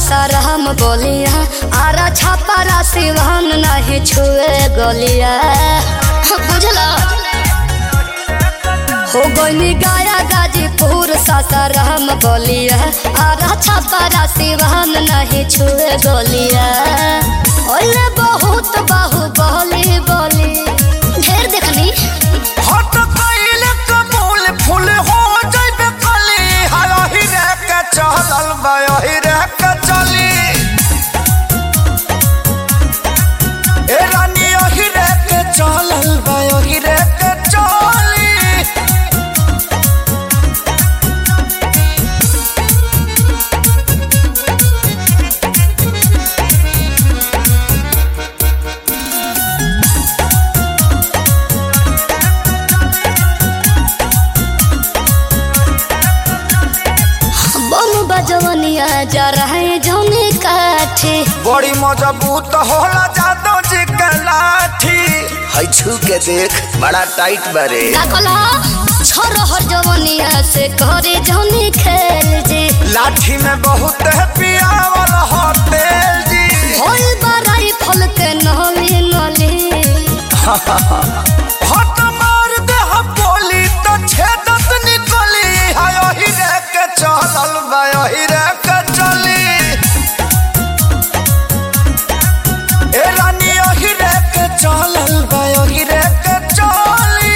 सासाराम बोलिया आरा छापारा सिवान नहीं छुए गलिया बुझला हो गई गाया गाजीपुर सासाराम बोलिया आरा छापारा सिवान नहीं छुए गलिया ओले बहुत बाहु बोली बोली ढेर देखनी हट कइले कबूल फूल हो जइबे कली हाही रे के चलल बयही रे के चली ए रानी ओही रे के चलल बयही रे के चली बम बजवनिया जा रहे जौने काठे बड़ी मजबूत होला जादो जी के लाठी हई छू के देख बड़ा टाइट बारे का कहला छोरहर जवनिया से करे जौने खेल जे लाठी में बहुत है पियावल हो तेल जी होल बराई फल के नली नली हट मार दे हम बोली तो छेदत निकली हाय ओही रे के चलल बाय ओही रे के चली ए रानी ओही रे के चलल बाय ओही रे के चली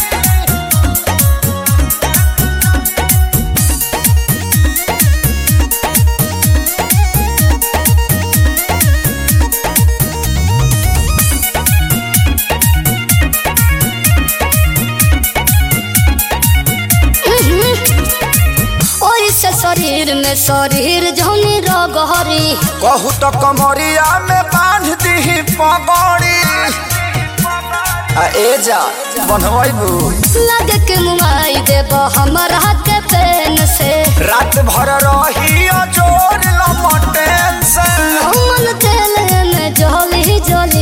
ओई से शरीर में शरीर जौने रगहरी कहू तो कमरिया में बांध दी पगड़ी आ ए जा बनवाइबू लगे के मुआई देब हमरा के पेन से रात भर रही जोर लमटेन से हमन तेल में जली जली